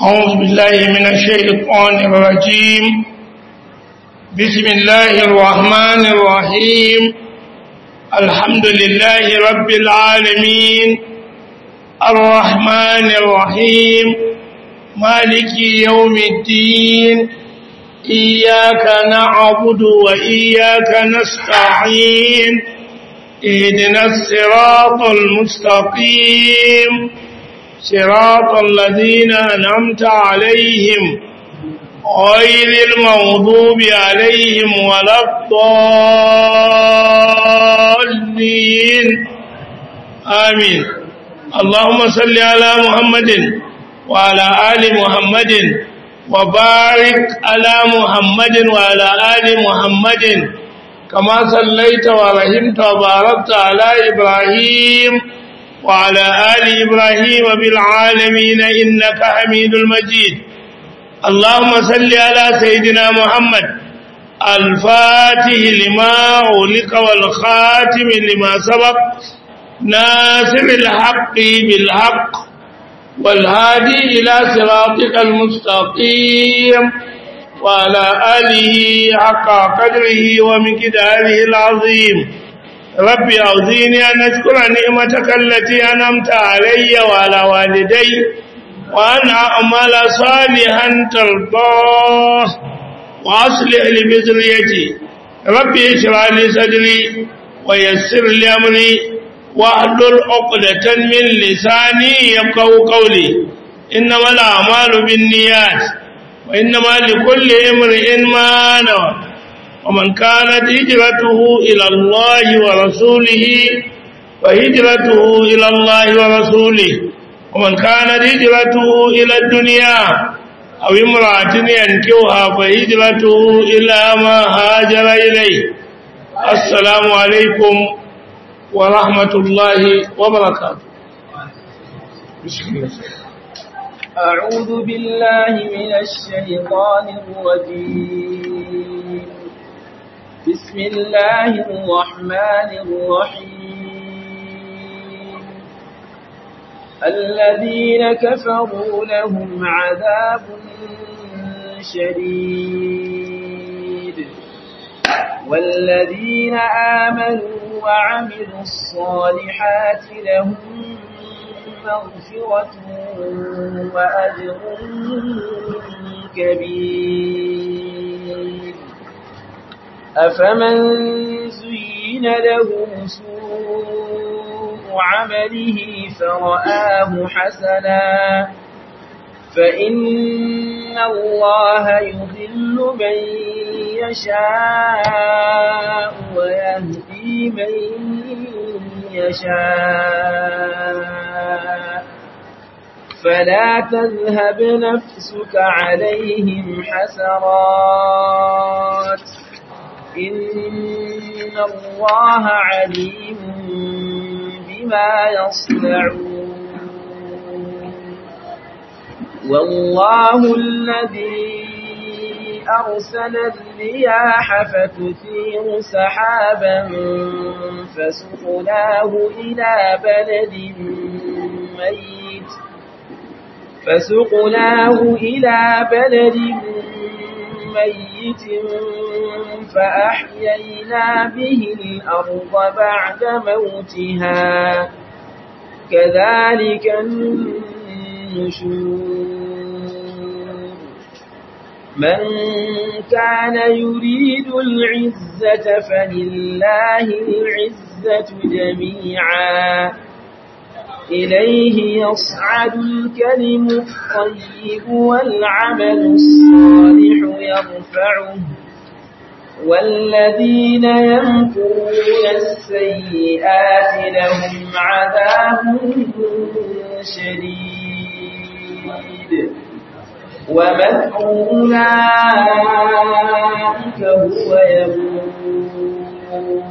أعوذ بالله من الشيطان الرجيم بسم الله الرحمن الرحيم الحمد لله رب العالمين الرحمن الرحيم مالك يوم الدين إياك نعبد وإياك نستعين اهدنا الصراط المستقيم صراط الذين أنعمت عليهم غير المغضوب عليهم ولا الضالين آمين اللهم صل على محمد وعلى آل محمد وبارك على محمد وعلى آل محمد كما صليت ورحمت وباركت على إبراهيم وعلى آل إبراهيم بالعالمين إنك حميد المجيد اللهم صل على سيدنا محمد الفاتح لما أغلق والخاتم لما سبق ناصر الحق بالحق والهادي إلى صراطك المستقيم وعلى آله حق قدره ومقداره العظيم رب أوزيني أن أشكر نعمتك التي أنمت علي وعلى والدي وأن أعمل صالحا ترضاه وأصلح لبذريتي ربي اشرح لي صدري ويسر لي أمري واحلل عقدة من لساني يفقهوا قولي إنما الأعمال بالنيات وإنما لكل امرئ ما نوى ومن كانت هجرته إلى الله ورسوله فهجرته إلى الله ورسوله ومن كانت هجرته إلى الدنيا أو امرأة ينكوها فهجرته إلى ما هاجر إليه السلام عليكم ورحمة الله وبركاته بسم الله أعوذ بالله من الشيطان الرجيم بسم الله الرحمن الرحيم الذين كفروا لهم عذاب شديد والذين آمنوا وعملوا الصالحات لهم مغفرة وأجر كبير أفمن زين له سوء عمله فرآه حسنا فإن الله يضل من يشاء ويهدي من يشاء فلا تذهب نفسك عليهم حسرات إن الله عليم بما يصنعون والله الذي أرسل الرياح فتثير سحابا فسقناه إلى بلد ميت فسقناه إلى بلد ميت فأحيينا به الأرض بعد موتها كذلك النشور من كان يريد العزة فلله العزة جميعا إليه يصعد الكلم الطيب والعمل الصالح يرفعه والذين يمكرون السيئات لهم عذاب شديد ومكر أولئك هو يبور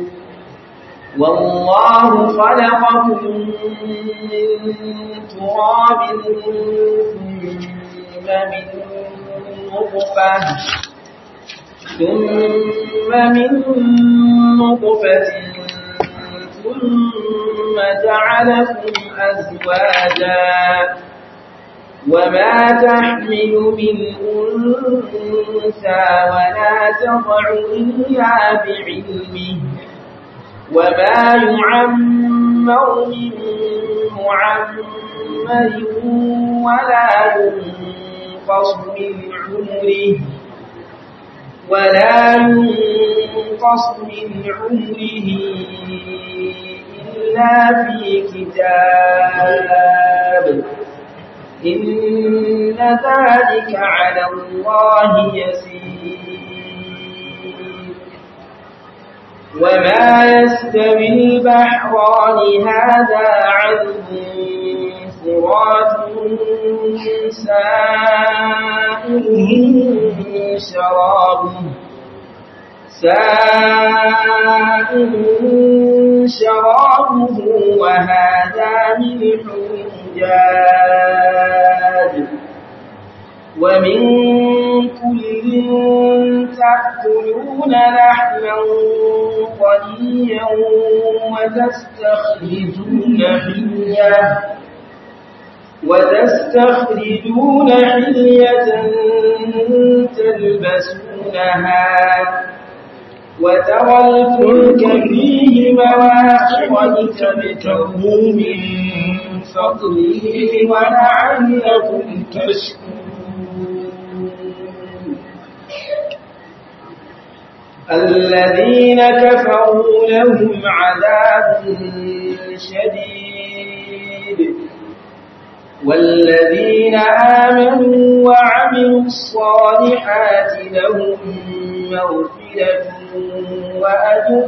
والله خلقكم من تراب ثم من نطفة ثم من نطفة ثم جعلكم أزواجا وما تحمل من أنثى ولا تضع إلا بعلمه وما يعمر من معمر ولا ينقص من عمره ولا ينقص من عمره إلا في كتاب إن ذلك على الله يسير وما يستوي البحران هذا عذب فرات سائر شرابه سائر شرابه وهذا ملح جاد ومن كل تأكلون لحما طريا وتستخرجون حلية وتستخرجون حلية تلبسونها وترى الفلك فيه مواخر لتبتغوا من فضله ولعلكم تشكرون الذين كفروا لهم عذاب شديد والذين آمنوا وعملوا الصالحات لهم مغفرة وأجر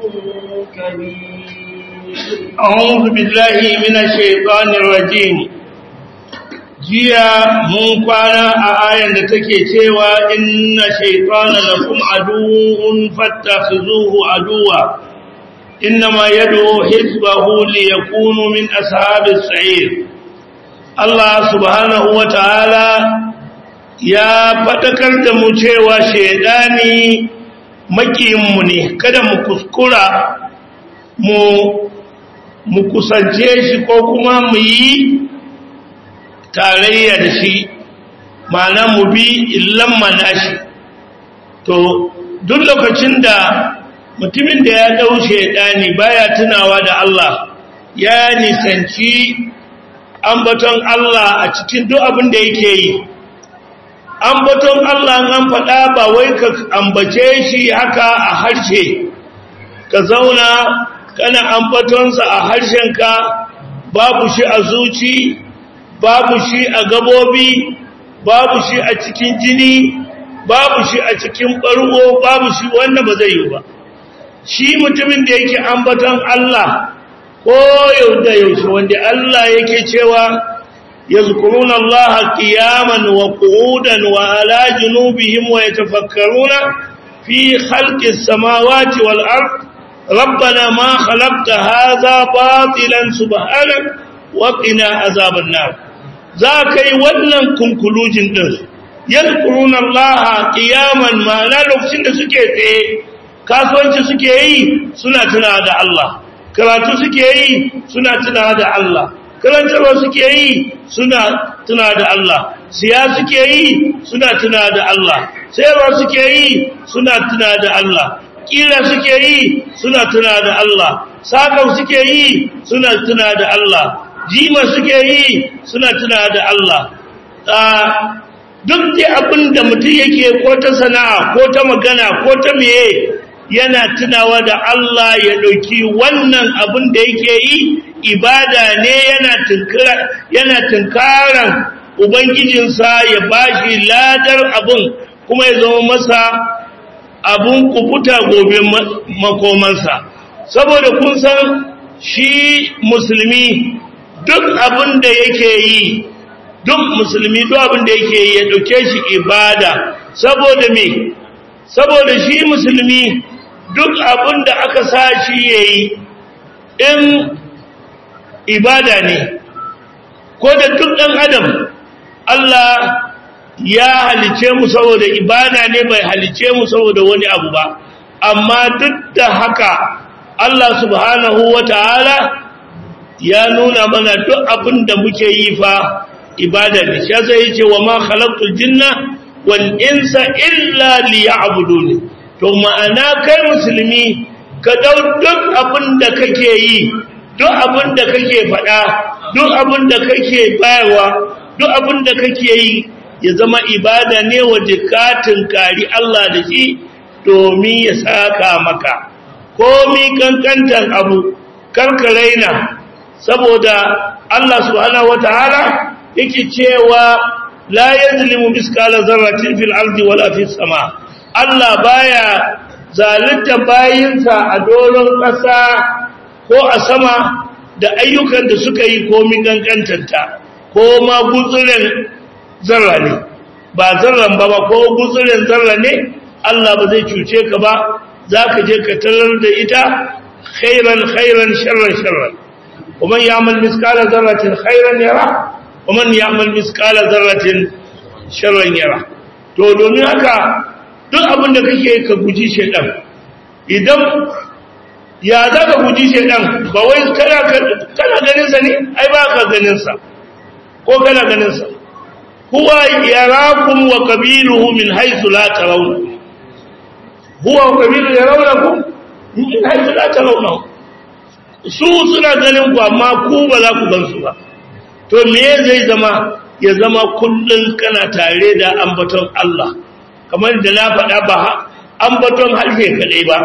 كبير أعوذ بالله من الشيطان الرجيم jiya mun kwana a ayan da take cewa inna shaytana lakum aduwwun fattakhizuhu aduwa innama yad'u hizbahu liyakunu min ashabis sa'ir Allah subhanahu wataala ya fadakar da mu cewa shaydani makiyinmu ne kada mu kuskura mu mu kusance shi ko kuma mu yi tarayya da shi ma'ana mu bi illan shi to duk lokacin da mutumin da ya dau shaidani baya tunawa da Allah ya nisanci ambaton Allah a cikin duk abin da yake yi ambaton Allah an faɗa ba wai ka ambace shi haka a harshe ka zauna kana ambatonsa a harshenka babu shi a zuci babu shi a gabobi babu shi a cikin jini babu shi a cikin ɓargo babu shi wanda ba zai yi ba shi mutumin da yake ambaton Allah ko yau da yaushe wanda Allah yake cewa yazkuruna Allah qiyaman wa qu'udan wa ala junubihim wa yatafakkaruna fi khalqis samawati wal ard ربنا ما خلقت هذا باطلا سبحانك وقنا عذاب النار za ka yi wannan kunkulujin ɗin yadkuruna Allah qiyaman ma'ana lokacin da suke tsaye kasuwanci suke yi suna tuna da Allah karatu suke yi suna tuna da Allah karantarwa suke yi suna tuna da Allah siya suke yi suna tuna da Allah sayarwa suke yi suna tuna da Allah kira suke yi suna tuna da Allah sakau suke yi suna tuna da Allah jima suke yi suna tuna da Allah duk da abin da mutum yake ko ta sana'a ko ta magana ko ta meye yana tunawa da Allah ya ɗauki wannan abin da yake yi ibada ne yana tunkaran ubangijinsa ya bashi ladar abin kuma ya zama masa abun kubuta gobe makomansa saboda kun san shi musulmi duk abin da yake yi duk musulmi duk abin da yake yi ya dauke shi ibada saboda me saboda shi musulmi duk abin da aka sa shi yayi in ibada ne ko da duk dan adam Allah ya halice mu saboda ibada ne bai halice mu saboda wani abu ba amma duk da haka Allah subhanahu wataala ya nuna mana duk abin da muke yi fa ibada ne shi yasa yace wa ma khalaqtul jinna wal insa illa liya'buduni to ma'ana kai musulmi ka dau duk abin da kake yi duk abin da kake faɗa duk abin da kake bayarwa duk abin da kake yi ya zama ibada ne waje ka tunkari Allah da shi domin ya saka maka komi kankantan abu karka raina saboda Allah subhanahu wataala yake cewa la yazlimu miskala zarratin fil ardi wala fis sama Allah baya zalunta bayinsa a doron ƙasa ko a sama da ayyukan da suka yi komi kankantanta ko ma gutsuren zarra ne ba zarran ba ba ko gutsuren zarra ne Allah ba zai cuce ka ba za ka je ka tarar da ita khairan khairan sharran sharran ومن يعمل مثقال ذرة خيرا يره ومن يعمل مثقال ذرة شرا يره to domin haka duk abin da kake ka guji shedan idan ya za ka guji shedan ba wai kana kana ganin sa ne ai ba ka ganin sa ko kana ganin sa huwa yarakum wa qabiluhu min haythu la tarawun huwa wa qabiluhu yarawnakum min haythu la tarawun su suna ganin ku amma ku ba za ku gan su ba to me zai zama ya zama kullun kana tare da ambaton Allah kamar da na faɗa ba ambaton harshe kadai ba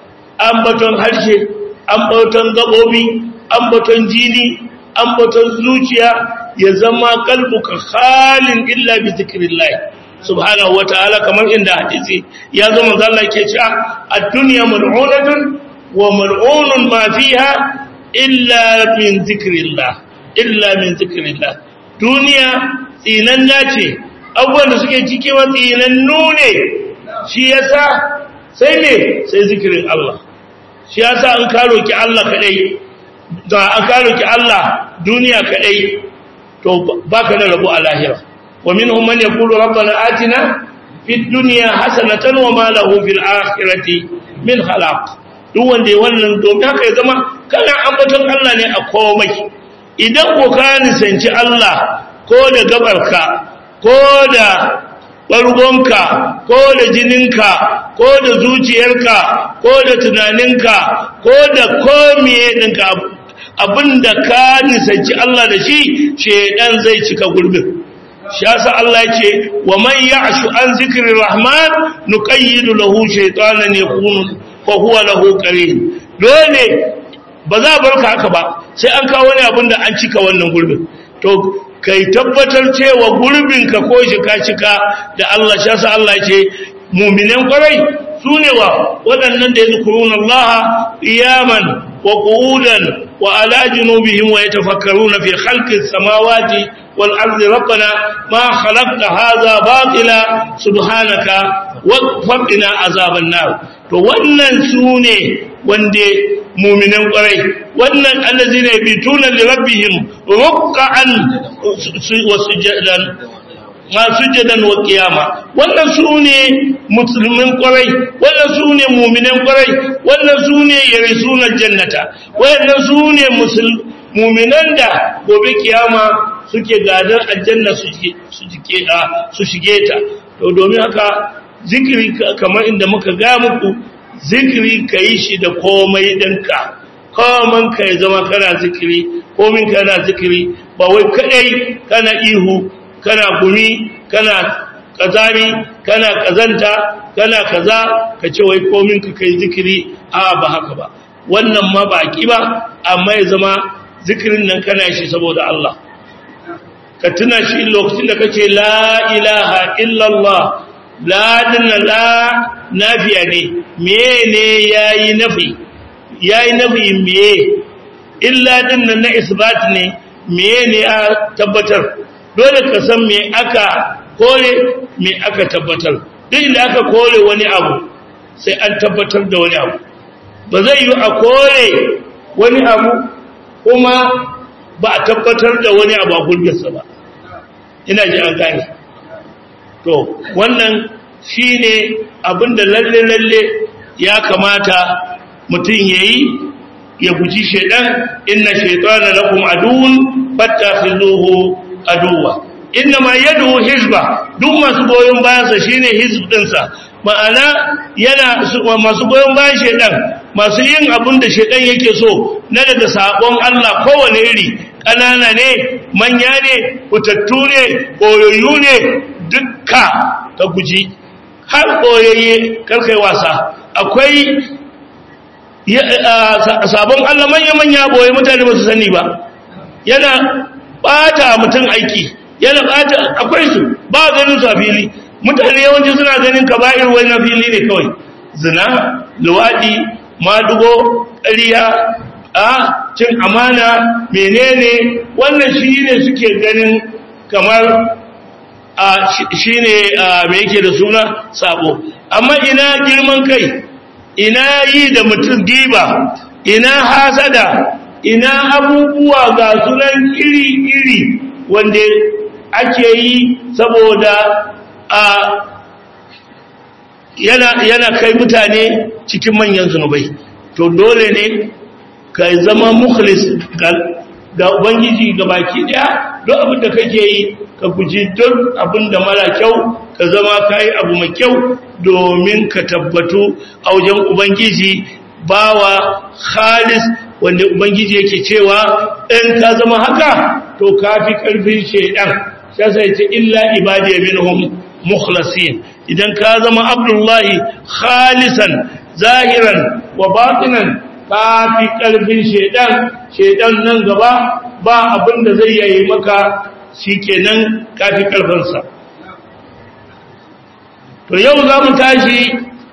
ambaton harshe ambaton gabobi ambaton jini ambaton zuciya ya zama kalbuka khalin illa bi zikrillah subhanahu wataala kamar inda hadisi ya zama Allah ke cewa ad-dunya mal'unatun wa mal'unun ma fiha illa min zikrillah illa min zikrillah duniya tsinanna ce abubuwan da suke ciki wa tsinannu ne shi yasa sai ne sai zikirin Allah shi yasa an karo ki Allah kadai da an karo ki Allah duniya kadai to baka da rabu a lahira wa minhum man yaqulu rabbana atina fid dunya hasanatan wa ma lahu fil akhirati min khalaq duk wanda ya wannan domin haka ya zama kana ambaton Allah ne a komai idan ko ka nisanci Allah ko da gabarka ko da ɓargonka ko da jininka ko da zuciyarka ko da tunaninka ko da komiye ɗinka abinda ka nisanci Allah da shi shedan zai cika gurbin shi yasa Allah yake wa man ya'shu an zikri rahman nuqayyidu lahu shaytanan yakunu fa huwa lahu qarin dole ba za barka haka ba sai an kawo wani abin da an cika wannan gurbin to kai tabbatar cewa gurbinka ko shika shika da Allah shi yasa Allah ce mu'minan kwarai sune wa waɗannan da yazkuruna Allah qiyaman wa qu'udan wa ala junubihim wa yatafakkaruna fi khalqis samawati wal ardi rabbana ma khalaqta hadha batila subhanaka wa qina azaban nar to wannan sune wanda muminan kwarai wannan allazina yabituna li rabbihim ruk'an wa sujadan ma sujadan wa qiyama wannan sune musulmin kwarai wannan sune muminan kwarai wannan sune yarisuna jannata wannan sune muminan da gobe kiyama suke gadan aljanna su shige su shige ta to domin haka zikiri kamar inda muka ga muku zikiri ka yi shi da komai ɗinka koman ka ya zama kana zikiri komin kana zikiri ba wai kadai kana ihu kana gumi kana kazami kana kazanta kana kaza ka ce wai komin ka kai zikiri a ba haka ba wannan ma ba ki ba amma ya zama zikirin nan kana shi saboda Allah ka tuna shi lokacin da kace la ilaha illallah la dinna la nafiya ne mene yayi nafi yayi nafi me illa dinna na isbat ne mene a tabbatar dole ka san me aka kore me aka tabbatar duk inda aka kore wani abu sai an tabbatar da wani abu ba zai yi a kore wani abu kuma ba a tabbatar da wani abu a gulbinsa ba ina ji an gane to wannan shine abinda lalle lalle ya kamata mutum yayi ya guji shedan inna shaytana lakum aduwwun fattakhizuhu aduwa inna ma yadu hizba duk masu goyon bayansa shine hizb dinsa ma'ana yana masu goyon bayan shedan masu yin abin da shedan yake so na daga sabon Allah kowane iri ƙanana ne manya ne fitattu ne koyoyu ne dukka ka guji har koyayye karkai wasa akwai sabon Allah manya-manya boye mutane ba su sani ba yana bata mutum aiki yana bata akwai su ba ganin su a fili mutane yawanci suna ganin kaba'ir wani na fili ne kawai zina luwaɗi madugo ƙarya a cin amana menene wannan shi ne suke ganin kamar a shi ne mai yake da suna sabo amma ina girman kai ina yi da mutum giba ina hasada ina abubuwa ga sunan iri-iri wanda ake yi saboda a yana, yana kai mutane cikin manyan zunubai to dole ne ka zama mukhlis ga ubangiji ga baki daya don abin da kake yi ka guji duk abin da mara kyau ka zama ka yi abu mai kyau domin ka tabbatu a wajen ubangiji bawa khalis wanda ubangiji yake cewa in ka zama haka to ka fi karfin shaidan sai ce illa ibadiya minhum mukhlasin idan ka zama abdullahi khalisan zahiran wa batinan ka fi ƙarfin shaidan shaidan nan gaba ba abin da zai yayi maka shi kenan ka fi ƙarfinsa to yau za mu tashi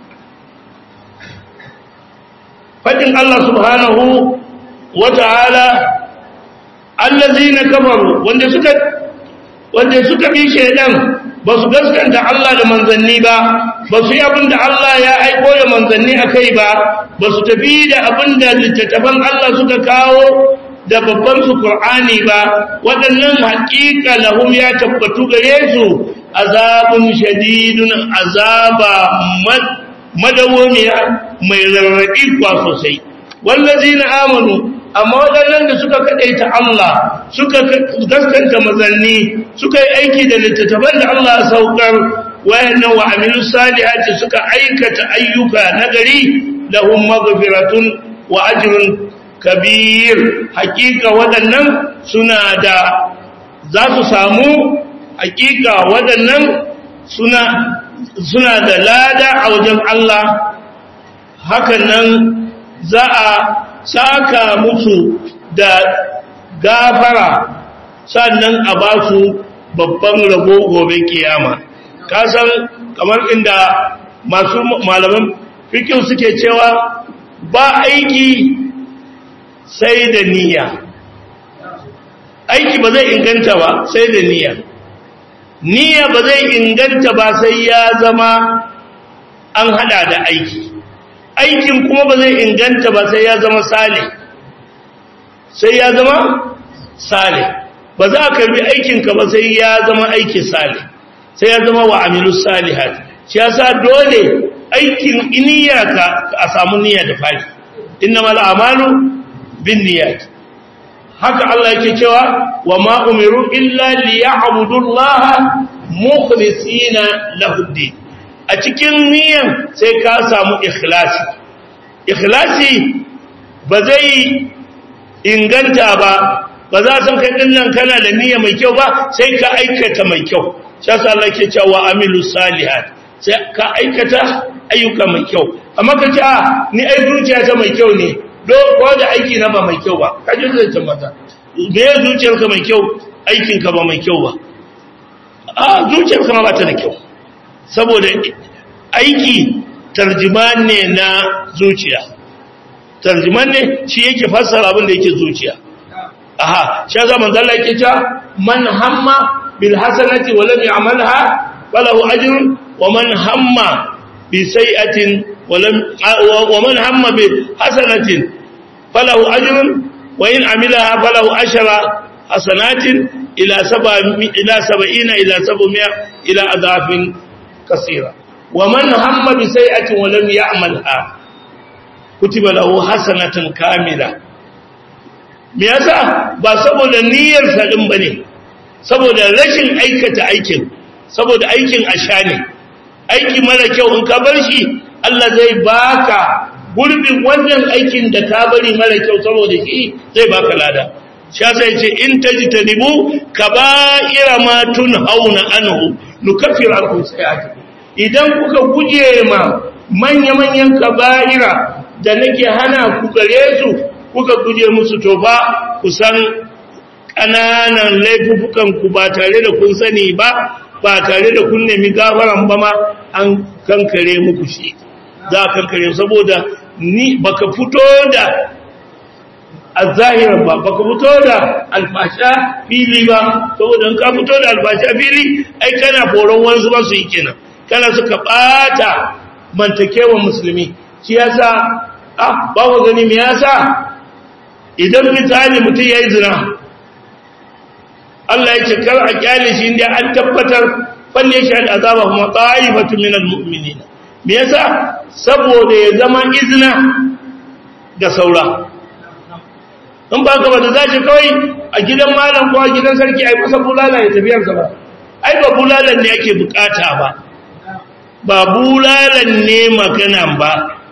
faɗin Allah subhanahu wa ta'ala allazina kafaru wanda suka wanda suka bi shaidan ba su gaskanta Allah da manzanni ba ba su yi abin da Allah ya aiko da manzanni a kai ba ba su tafi da abin da littattafan Allah suka kawo da babban su Qur'ani ba waɗannan haƙiƙa lahum ya tabbatu gare su azabun shadidun azaba madawamiya mai rarraɗi kwa sosai wallazina amanu amma waɗannan da suka kaɗaita Allah suka gaskanta mazanni suka yi aiki da littattafan da Allah saukar wayannan wa amilu salihati suka aikata ayyuka nagari lahum maghfiratun wa ajrun kabir hakika waɗannan suna da za su samu hakika waɗannan suna suna da lada a wajen Allah hakan nan za a saka musu da gafara sannan a ba su babban rabo gobe kiyama kasan kamar inda masu malaman fikin suke cewa ba aiki sai da niyya aiki ba zai inganta ba sai da niyya niyya ba zai inganta ba sai ya zama an hada da aiki aikin kuma ba zai inganta ba sai ya zama sale sai ya zama sale ba za ka bi aikinka ba sai ya zama aiki sale sai ya zama wa amilu salihat shi yasa dole aikin niyyarka a samu niyya da fari innamal a'malu binniyat haka Allah yake cewa wa ma umiru illa liya'budullaha mukhlisina lahu din a cikin niyan sai ka samu ikhlasi ikhlasi ba zai inganta ba ba za san kai dinnan kana da niyya mai kyau ba sai ka aikata mai kyau shi yasa Allah yake cewa amilu salihat sai ka aikata ayyuka mai kyau amma ka ce a ni ai zuciya ta mai kyau ne do ko da aiki na ba mai kyau ba ka ji zai tambata me ya zuciyarka mai kyau aikinka ba mai kyau ba a zuciyarka ma ba ta da kyau saboda aiki tarjiman ne na zuciya tarjiman ne shi yake fassara abin da yake zuciya aha shi ya manzo Allah yake cewa man hamma bil hasanati wa lam ya'malha falahu ajrun wa man hamma bi sayyi'atin wa lam wa man hamma bi hasanatin falahu ajrun wa in amilaha falahu ashara hasanatin ila saba ila 70 ila 700 ila adafin kasira wa man hamma bi sayyi'atin wa lam ya'malha kutiba lahu hasanatan kamila me yasa ba saboda niyyar sa din bane saboda rashin aikata aikin saboda aikin asha ne aiki mara kyau in ka bar shi Allah zai baka gurbin wannan aikin da ka bari mara kyau saboda shi zai baka lada sha sai ce in tajtanibu kaba'ira ma tunhauna anhu nukaffir ankum sayi'atikum idan kuka guje ma manya-manyan kaba'ira da nake hana ku gare su kuka guje musu to ba ku san ƙananan laifukan ku ba tare da kun sani ba ba tare da kun nemi gafaran ba ma an kankare muku shi za a kankare saboda ni baka fito da azahiran ba baka fito da alfasha fili ba saboda in ka fito da alfasha fili ai kana foron wansu ba su yi kenan kana suka bata mantakewa musulmi shi yasa ah ba ku gani me yasa idan misali mutum yayi zina Allah ya ce kar a kyale shi inda an tabbatar falle shi da azaba kuma ta'ifatu minal mu'minin me yasa saboda ya zama izina ga saura in ba ka ba da zashi kawai a gidan malam ko a gidan sarki ai masa bulala ya tafiyarsa ba ai ba bulalan ne ake bukata ba ba bulalan ne maganan ba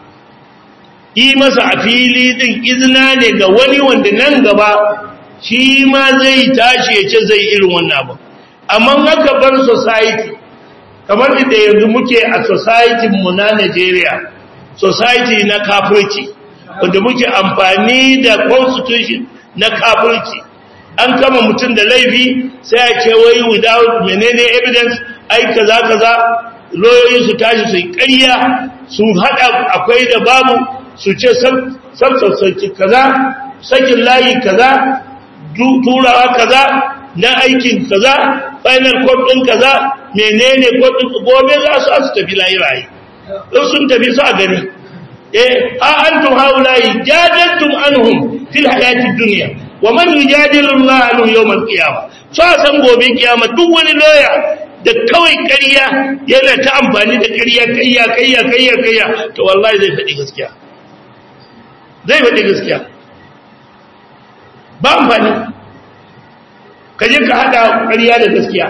yi masa a fili din izina ne ga wani wanda nan gaba shi ma zai tashi ya ce zai irin wannan abu amma haka bar society kamar da yanzu muke a society mu na Najeriya society na kafirci wanda muke amfani da constitution na kafirci an kama mutum da laifi sai a ce wai without menene evidence ai kaza kaza loyoyi su tashi su yi ƙarya su haɗa akwai da babu su ce sabsabsarki kaza sakin layi kaza turawa kaza na aikin kaza final court ɗin kaza menene court ɗin gobe za su su tafi layi rayu in sun tafi su a gani eh ha antum haula'i jadaltum anhum fil hayati dunya wa man yujadilu Allah anhum yawm al-qiyamah so san gobe kiyama duk wani lawyer da kawai ƙarya yana ta amfani da ƙarya ƙarya ƙarya ƙarya ƙarya to wallahi zai faɗi gaskiya zai faɗi gaskiya ba amfani ka je ka haɗa ƙarya da gaskiya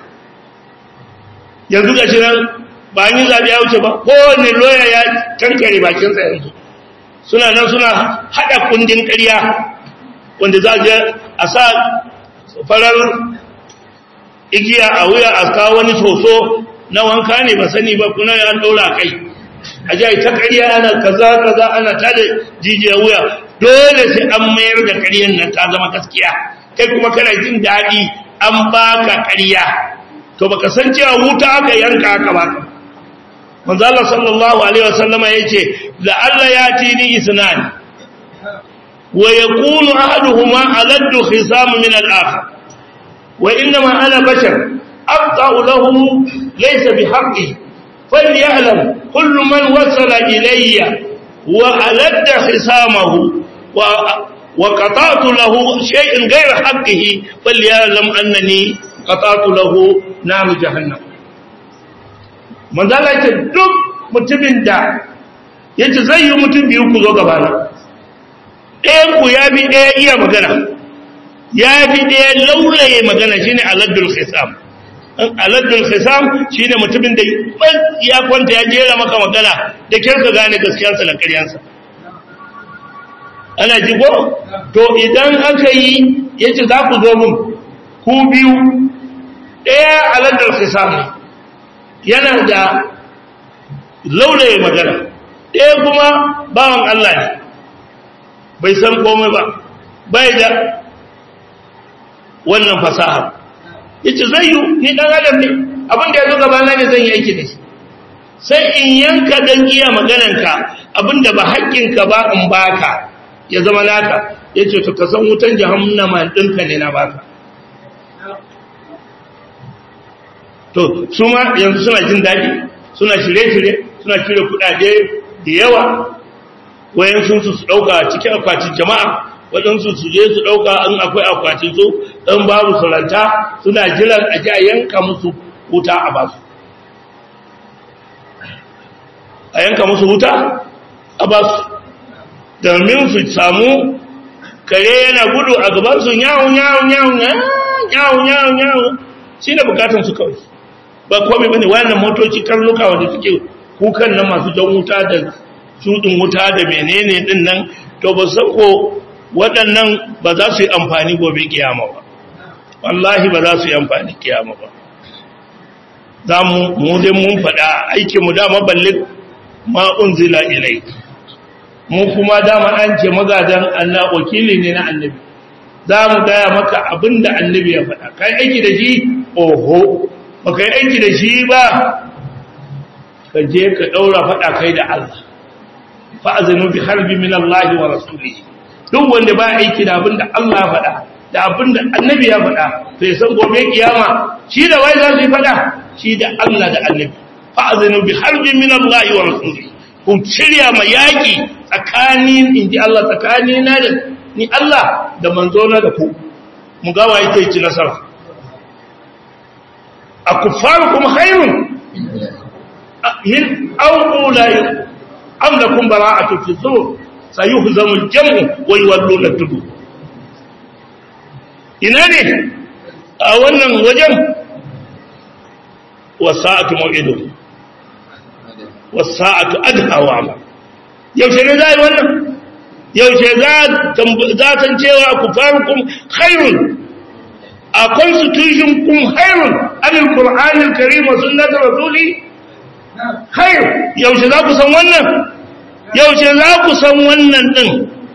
yanzu ga shi nan ba an yi zaɓe ya wuce ba kowane loya ya kankare bakinsa yanzu suna nan suna haɗa kundin ƙarya wanda za a sa farar igiya a wuya a kawo wani soso na wanka ne ba sani ba kuna an ɗaura kai a ji ta ƙarya ana kaza kaza ana ta da jijiyar wuya dole sai an mayar da ƙaryar nan ta zama gaskiya kai kuma kana jin daɗi an baka ƙarya to baka san cewa wuta aka yanka aka baka manzo Allah sallallahu alaihi wasallama yace la alla yatini isnan wa yakunu ahaduhuma aladdu khisam min al-akhar wa inma ana bashar aqta'u lahu laysa bihaqqi falya'lam kullu man wasala ilayya wa aladda khisamahu wa wa qata'tu lahu shay'an ghayra haqqihi falya'lam annani qata'tu lahu nar jahannam manzala ce duk mutumin da ya ce zai yi mutum biyu ku zo gabana ɗayan ku ya fi ɗaya iya magana ya fi ɗaya laulaye magana shine aladdul khisam aladdul khisam shine mutumin da ya kwanta ya jera maka magana da kyar ka gane gaskiyarsa da ƙaryansa ana ji ko to idan aka yi ya ce za ku zo mun ku biyu ɗaya aladdul khisam yana da laulaye magana ɗaya kuma bawan Allah ne bai san komai ba bai da wannan fasaha yace zai yi ni dan adam ne abin da yazo gabana ne zan yi aiki da shi sai in yanka dan iya maganarka abinda ba haƙƙinka ba in baka ya zama naka yace to ka san wutan jahannama ɗinka ne na baka to su ma yanzu suna jin daɗi suna shirye-shirye suna shirye kuɗaɗe da yawa wayansu su su ɗauka cikin akwatin jama'a waɗansu su je su ɗauka in akwai akwatin su ɗan babu suranta suna jiran a ji a yanka musu wuta a basu a yanka musu wuta a basu domin su samu kare yana gudu a gabansu yawon yawon yawon yawo yawo yawo shi ne bukatun su kawai ba komai bane wannan motoci karnuka wanda suke kukan nan masu jan wuta da shudin wuta da menene din nan to ba san ko waɗannan ba za su yi amfani gobe kiyama ba wallahi ba za su yi amfani kiyama ba za mu mu dai mun faɗa aikin mu dama balle ma unzila ilai mu kuma dama an ce magadan Allah wakili ne na annabi za mu gaya maka abinda annabi ya faɗa kai aiki da shi oho ba kai aiki da shi ba ka je ka ɗaura faɗa kai da Allah fa'azinu bi harbi min Allah wa rasulihi duk wanda ba aiki da abinda Allah ya faɗa da abinda annabi ya faɗa to ya san gobe kiyama shi da wai za su yi faɗa shi da Allah da annabi fa'azinu bi harbi min Allah wa rasulihi ku shirya ma yaƙi tsakanin inji Allah tsakanina da ni Allah da manzona da ku mu gawa ita ci nasara a kuffarukum khairun min awlai am lakum bara'atu fi dhur sayuhzamu al-jam'u wa yawalluna tudu ina ne a wannan wajen wasa'atu maw'idu wasa'atu adha wa amal yaushe ne zai wannan yaushe za san cewa ku farukun khairun a constitution kun khairun anil qur'anil karim wa sunnatir rasuli khair yaushe za ku san wannan yaushe za ku san wannan din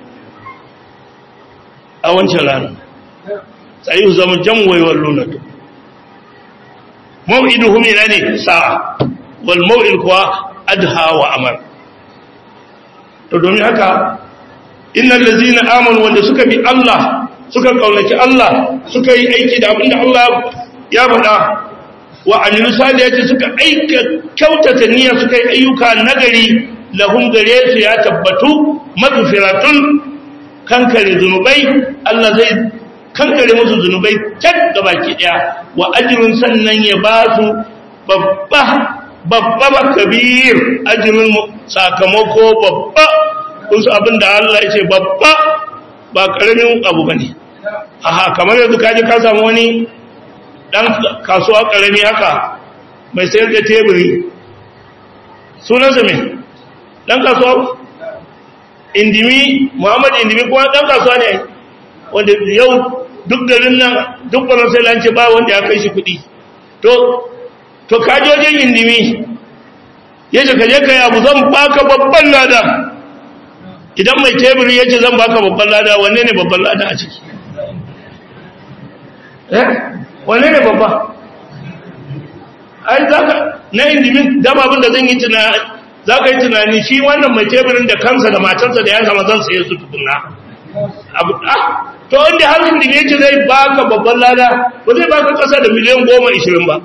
a wancan rana sai ku zama jamwai walluna maw'iduhum ila ne sa'a wal maw'id kuwa adha wa amar to domin haka innal ladzina amanu wanda suka bi Allah suka kaunaci Allah suka yi aiki da abinda Allah ya faɗa wa amilu salihati suka aika kyautata niyya suka yi ayyuka nagari lahum gare su ya tabbatu magfiratun kankare zunubai Allah zai kankare musu zunubai can gabaki daya wa ajrun sannan ya ba su babba babba kabir ajrun sakamako babba kun su abin da Allah ya ce babba ba ƙaramin abu ba ne aha kamar yanzu kaji ka samu wani ɗan kasuwa ƙarami haka mai sayar da teburi sunansa mai ɗan kasuwa indimi muhammad indimi kuma ɗan kasuwa ne wanda yau duk garin nan duk ɓarar sai lance ba wanda ya kai shi kuɗi to to kajojin indimi ya ce kaje ka yi abu zan baka babban lada idan mai teburi ya ce zan baka babban lada wanne ne babban lada a ciki eh wanne ne babba ai zaka na indimin dama abin da zan yi tunani za ka yi tunani shi wannan mai teburin da kansa da matarsa da yanka mazan sai su tukuna abu ah to inda har indimi ya ce zai baka babban lada ba zai baka kasa da miliyan goma ishirin ba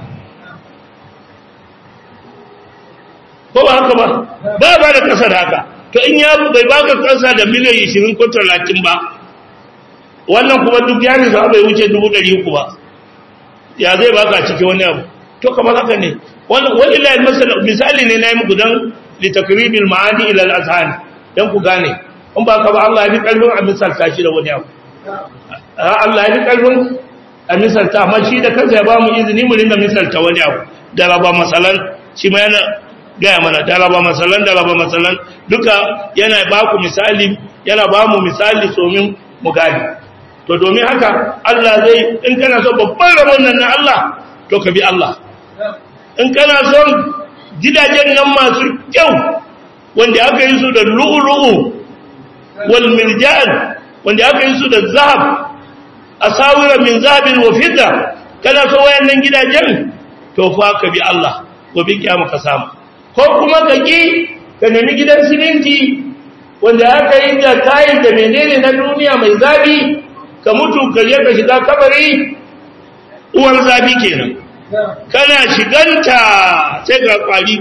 ko ba haka ba ba ba da kasa da haka to in ya bai baka kasa da miliyan 20 ko 30 ba wannan kuma duk ya nisa bai wuce 300 ba ya zai baka ciki wani abu to kamar haka ne wani ilahi masala misali ne na yi muku don litakribil ma'ani ila al-azhan dan ku gane in ba ka ba Allah ya fi karfin a misalta shi da wani abu Allah ya fi karfin a misalta amma shi da kansa ya ba mu izini mu ringa misalta wani abu da raba masalan shi ma yana gaya mana daraba masalan daraba masalan duka yana ba ku misali yana ba mu misali domin mu gani to domin haka Allah zai in kana so babban rabon nan na Allah to ka bi Allah in kana son gidajen nan masu kyau wanda aka yi su da lu'lu'u wal mirjan wanda aka yi su da zahab asawira min zahabin wa fidda kana so wayannan gidajen to fa ka bi Allah gobe kiyama ka samu ko kuma ka ƙi ka nemi gidan siminti wanda aka yi da kayan da menene na duniya mai zafi ka mutu ka je ka shiga kabari uwar zafi kenan kana shiganta sai ka kwari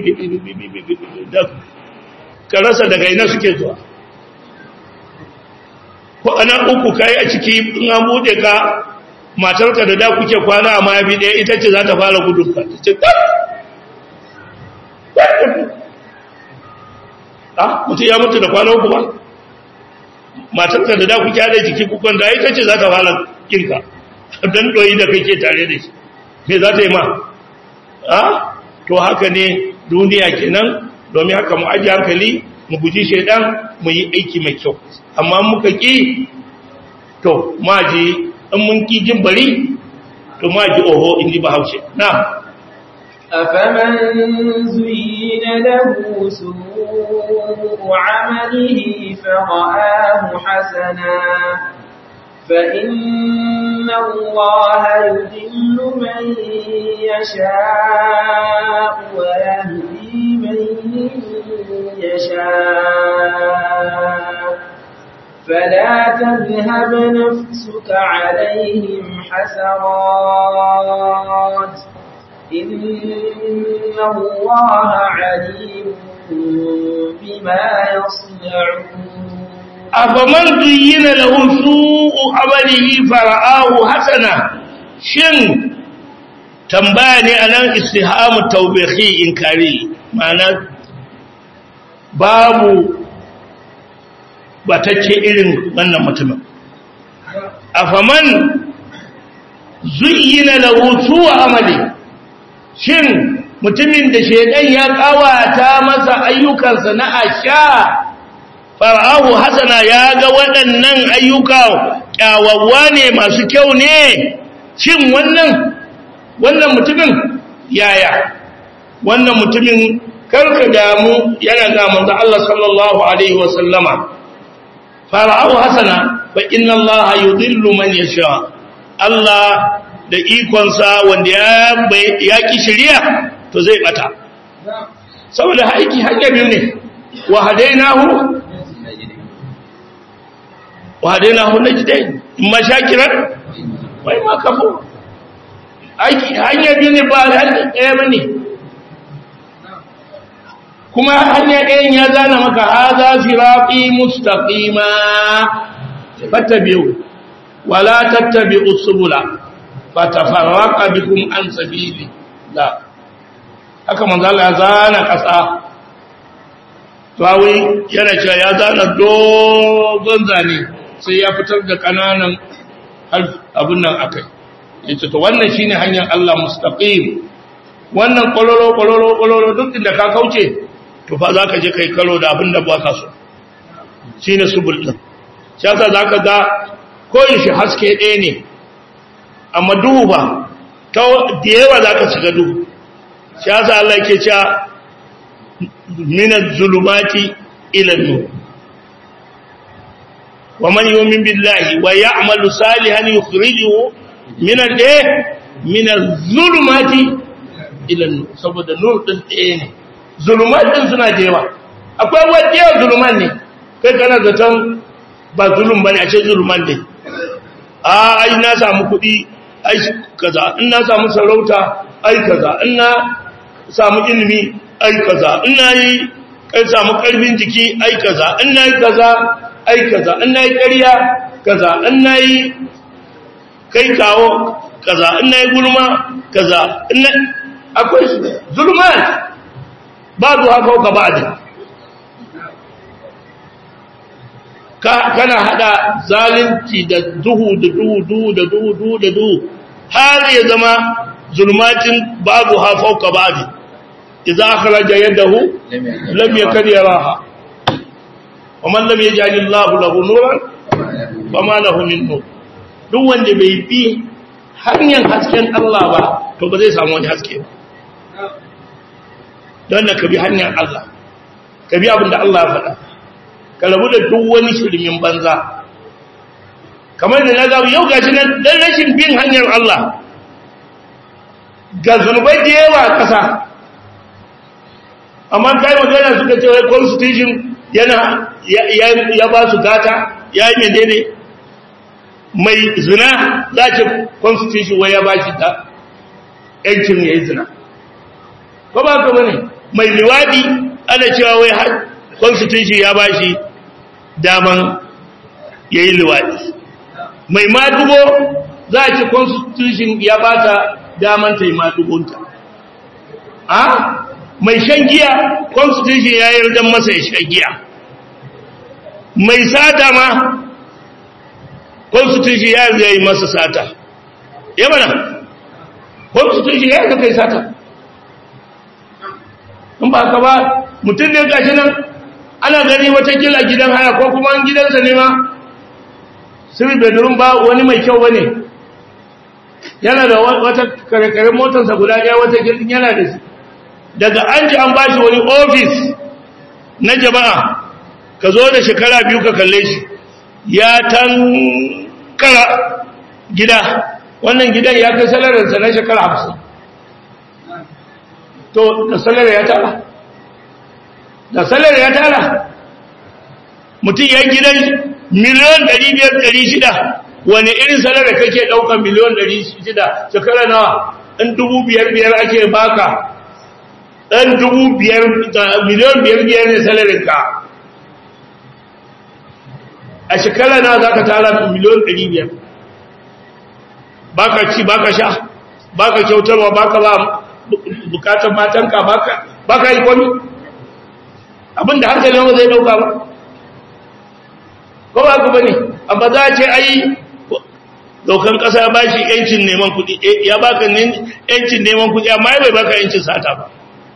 ka rasa daga ina suke zuwa ko ana uku kai a ciki in an bude ka matarka da da kuke kwana a mayafi ɗaya ita ce za ta fara gudun ka ta ce ah mutum ya mutu da kwana uku ba matarka da da kuke hada jiki kukon da ita ce za ta fara kinka dan doyi da kake tare da shi me za ta yi ma a to haka ne duniya kenan domin haka mu aji hankali mu guji shaidan mu yi aiki mai kyau amma muka ki to ma ji in mun ki jin bari to ma ji oho in ji bahaushe na أفمن زين له سوء عمله فرآه حسنا فإن الله يذل من يشاء ويهدي من يشاء فلا تذهب نفسك عليهم حسرات إن الله عليم بما يصنعون afaman zuyyina lahu su'u amalihi fara'ahu hasana shin tambaya ne anan istihamu tawbihi inkari ma'ana babu batacce irin wannan mutumin afaman zuyyina lahu su'u amali shin mutumin da shedan ya kawata masa ayyukansa na asha fara'ahu hasana ya ga waɗannan ayyuka kyawawa ne masu kyau ne shin wannan wannan mutumin yaya wannan mutumin karka damu yana ga manzo Allah sallallahu alaihi wa sallama fara'ahu hasana fa inna Allah yudhillu man yasha Allah da ikonsa wanda ya ya ki shari'a to zai bata saboda haiki hanya biyu ne wa hadainahu وهديناه النجدين إما شاكرا وإما كفور aiki hanya biyu ne ba hanya ɗaya ba ne kuma hanya ɗayan ya zana maka haza firafi mustaqima fattabi'u wala tattabi'u subula fatafarraqa bikum an sabili la haka manzo Allah ya zana ƙasa tawi yana cewa ya zana dogon zane sai ya fitar da kananan abin nan akai yace to wannan shine hanyar Allah mustaqim wannan kololo kololo kololo duk inda ka kauce to fa zaka je kai karo da abin da ba ka so shine subul din shi yasa zaka ga koyin shi haske ɗaya ne amma duhu ba ta da yawa zaka shiga duhu shi yasa Allah yake cewa minaz zulumati ila nur ومن يؤمن بالله ويعمل صالحا يخرجه من الايه من الظلمات الى النور saboda nur din tsaye ne zulumat din suna jewa akwai wajiya zuluman ne kai kana zaton ba zulum bane a ce zuluman ne a ai na samu kuɗi ai kaza in na samu sarauta ai kaza in na samu ilimi ai kaza in na yi kai samu karfin jiki ai kaza in na yi kaza ai kaza in nayi ƙarya kaza in nayi kai kawo kaza in nayi gulma kaza in akwai zulman babu haka ka ba'da ka kana hada zalunci da duhu da duhu duhu da duhu duhu da duhu har ya zama zulmatin babu ha fauka ba'di idza akhraja yadahu lam yakad yaraha ومن لم يجعل الله له نورا فما له من نور duk wanda bai bi hanyar hasken Allah ba to ba zai samu wani haske ba don da ka bi hanyar Allah ka bi abin da Allah ya faɗa ka rabu da duk wani shirmin banza kamar da na gabu yau gashi nan dan rashin bin hanyar Allah ga zunubai da yawa a ƙasa amma kai magana suka ce wai constitution yana ya ba su gata ya yi menene mai zina za ce constitution wai ya ba shi da yancin ya yi zina ko ba ka bane mai liwadi ana cewa wai constitution ya ba shi daman ya yi liwadi mai madugo za a ce constitution ya ba ta daman ta yi madugunta a mai shan giya constitution ya yarda masa ya shan giya mai sata ma constitution ya yarda yi masa sata ya mana constitution ya ka kai sata in ba ka ba mutum ne gashi nan ana gani watakila gidan haya ko kuma gidansa ne ma sirri bedroom ba wani mai kyau ba ne yana da wata kare-kare motarsa guda ɗaya wata gidan yana da shi daga an ji an ba shi wani ofis na jama'a ka zo da shekara biyu ka kalle shi ya tankara gida wannan gidan ya kai salarinsa na shekara hamsin to da salar ya tara da salar ya tara mutum ya gidan miliyon 500-600 wani irin salar da kake ɗaukar miliyon 600 shekara nawa ɗan dubu biyar biyar ake baka ɗan dubu biyar miliyon biyar biyar ne salarinka a shekara nawa za ka tara miliyon 500 baka ci baka sha baka kyautarwa baka ba bukatar matanka ba ka yi kwami abinda hankali yawa zai dauka ba ko ba ku bane amma za a ce ai daukan kasa ba shi yancin neman kudi ya baka yancin neman kudi amma ya bai baka yancin sata ba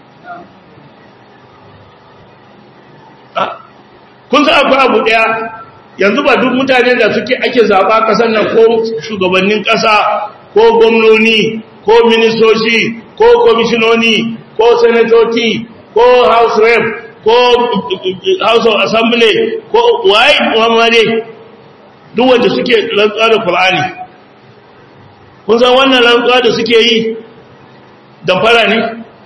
kun sa akwai abu daya yanzu ba duk mutane da suke ake zaba kasan nan ko shugabannin kasa ko gwamnoni ko ministoci ko komishinoni ko senatoci ko house rep ko house of assembly ko waye muhammade duk wanda suke rantsuwa da Qur'ani kun san wannan rantsuwa da suke yi damfara ne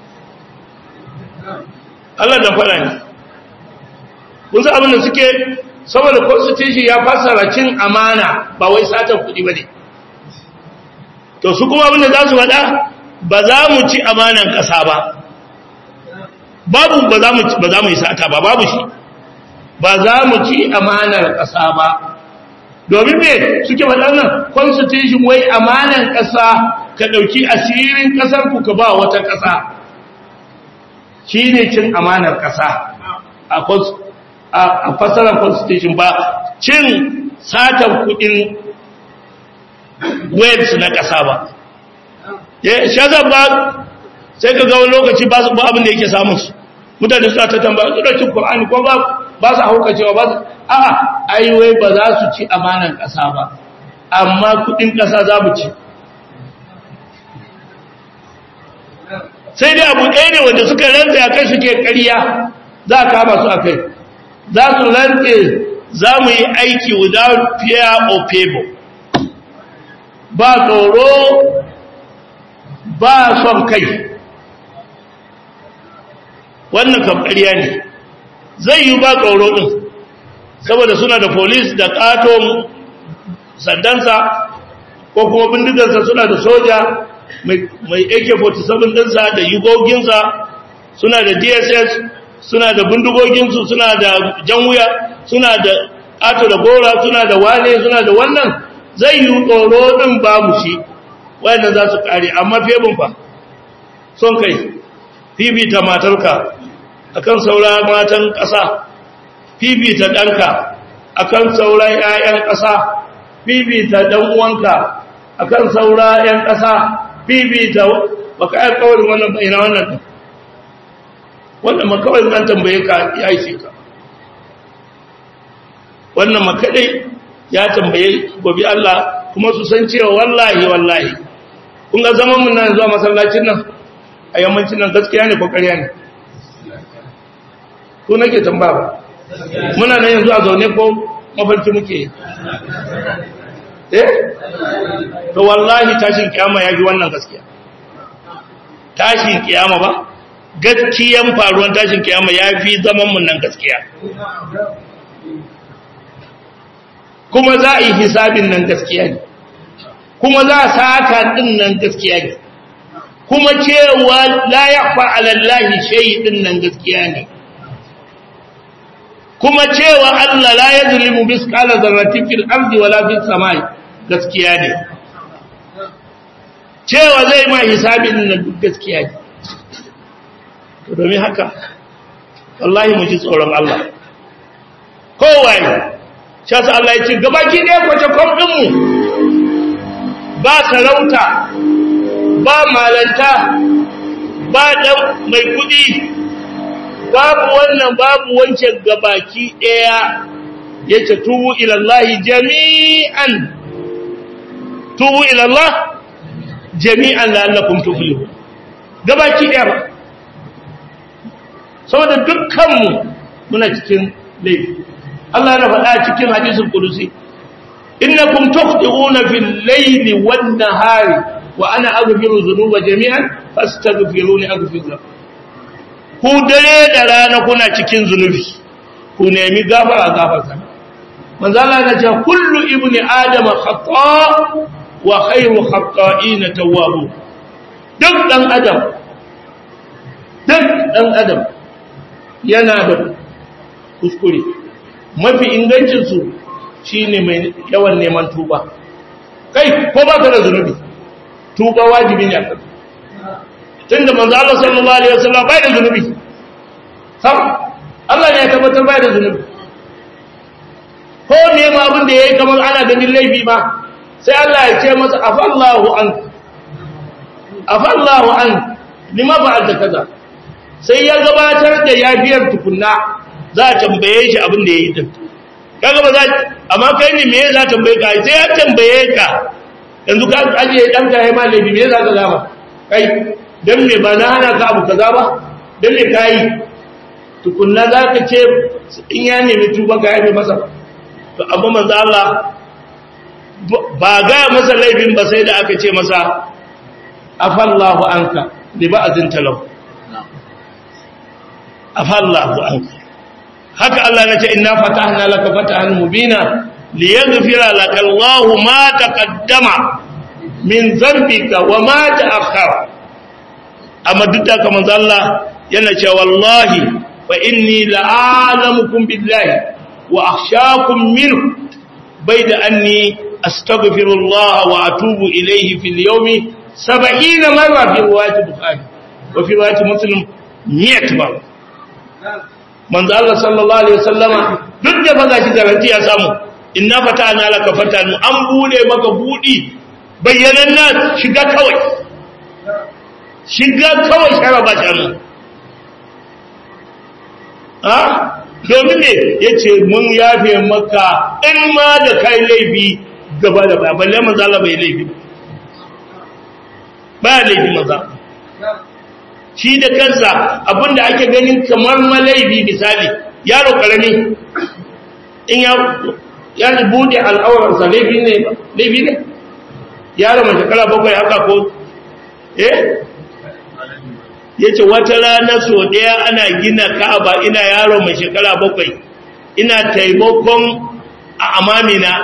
Allah damfara ne kun san abin da suke saboda constitution ya fassara cin amana ba wai satan kuɗi ba ne to su kuma abin da za su faɗa ba za mu ci amanan ƙasa ba babu ba za mu ba za mu yi sata ba babu shi ba za mu ci amanar ƙasa ba domin me suke waɗannan constitution wai amanan ƙasa ka ɗauki asirin ƙasar ku ka ba wata ƙasa shi ne cin amanar ƙasa a fasarar constitution ba cin satan kuɗin waves na ƙasa ba shazar ba sai ka ga wani lokaci ba abin da yake samun su mutane suna ta tambaya su da cin Qur'ani ko ba ba su hauka cewa ba su a'a ai wai ba za su ci amanan ƙasa ba amma kudin ƙasa za mu ci sai dai abu ɗaya ne wanda suka rantse a kai suke ƙarya za a kama su a kai za su rantse za mu yi aiki without fear or favor ba tsoro ba son kai wannan kam ƙarya ne zai yi ba tsoro ɗin saboda suna da polis da ƙaton sandansa ko kuma bindigarsa suna da soja mai ak-47 ɗinsa da yugoginsa suna da dss suna da bindigoginsu suna da jan wuya suna da ƙato da gora suna da wane suna da wannan zai yi tsoro ɗin babu shi wayannan za su ƙare amma febin fa son kai fifita matarka akan saura matan ƙasa fifita ɗanka akan saura ‘ya'yan ƙasa fifita ɗan uwanka akan saura ‘yan ƙasa fifita baka yi kawarin wannan bayina wannan ɗin wannan makawai zan tambaye ka ya yi ka wannan makaɗai ya tambaye gobe Allah kuma su san cewa wallahi wallahi kun ga zaman mun nan zuwa masallacin nan a yammacin nan gaskiya ne ko ƙarya ne ko nake tambaya muna nan yanzu a zaune ko mafarki muke eh to wallahi tashin kiyama ya fi wannan gaskiya tashin kiyama ba gaskiyan faruwan tashin kiyama ya fi zaman mun nan gaskiya kuma za a yi hisabin nan gaskiya ne kuma za a saka din nan gaskiya ne kuma cewa la yakhfa ala allahi shay din nan gaskiya ne kuma cewa Allah la yazlimu misqala dharratin fil ardi wala fis samai gaskiya ne cewa zai ma hisabin nan duk gaskiya ne to domin haka wallahi mu ji tsoron Allah kowaye shi yasa Allah ya ce gabaki ɗaya kwace kom ɗinmu ba sarauta ba malanta ba dan mai kudi babu wannan babu wancan gabaki daya yace tubu ila Allah jami'an tubu ila Allah jami'an la'allakum tuflihun gabaki daya ba saboda dukkanmu muna cikin laifi Allah na faɗa cikin hadisul qudusi innakum tukhti'una fil layli wan nahari wa ana aghfiru dhunuba jami'an fastaghfiruni aghfir lakum ku dare da rana kuna cikin zunubi ku nemi gafara gafarta manzo Allah ya ce kullu ibni adama khata wa khayru khata'ina tawwabu duk dan adam duk dan adam yana da kuskure mafi ingancin su shine mai yawan neman tuba kai ko ba ka da zunubi tuba wajibi ne a kan tunda manzo Allah sallallahu alaihi wasallam bai da zunubi sam Allah ne ya tabbatar bai da zunubi ko ne ma abin da yayi kamar ana ganin laifi ma sai Allah ya ce masa afallahu an afallahu an lima fa'alta kaza sai ya gabatar da yafiyar tukunna za a tambaye shi abin da yayi din kaga ba za amma kai ne me za tambaye ka sai ya tambaye ka yanzu ka ajiye dan ka ma laifi me za ka gama kai dan me ba na hana ka abu kaza ba dan me kai tukunna za ka ce in ya nemi tuba ka yafe masa to amma manzo Allah ba ga masa laifin ba sai da aka ce masa afallahu anka li ba'dhin talau afallahu anka haka Allah ya ce inna fatahna laka fatahan mubina liyaghfira laka Allahu ma taqaddama min dhanbika wa ma ta'akhkhara amma duk da kamar Allah yana cewa wallahi fa inni la'alamukum billahi wa akhshakum minhu bayda anni astaghfirullah wa atubu ilayhi fil yawmi 70 marra fi riwayat bukhari wa fi riwayat muslim 100 marra manzo Allah sallallahu alaihi wasallama duk da fa gashi garanti ya samu inna fatana laka fatanu an bude maka budi bayyananna shiga kawai shiga kawai shara ba shanu ha domin ne ya ce mun yafe maka in ma da kai laifi gaba da baya balle manzala bai laifi ba laifi maza shi da kansa abinda ake ganin kamar ma laifi misali yaro karami in ya ya bude al'aurarsa laifi ne laifi ne yaro mai shekara bakwai haka ko eh ya ce wata rana so ɗaya ana gina ka'aba ina yaro mai shekara bakwai ina taimakon a amamina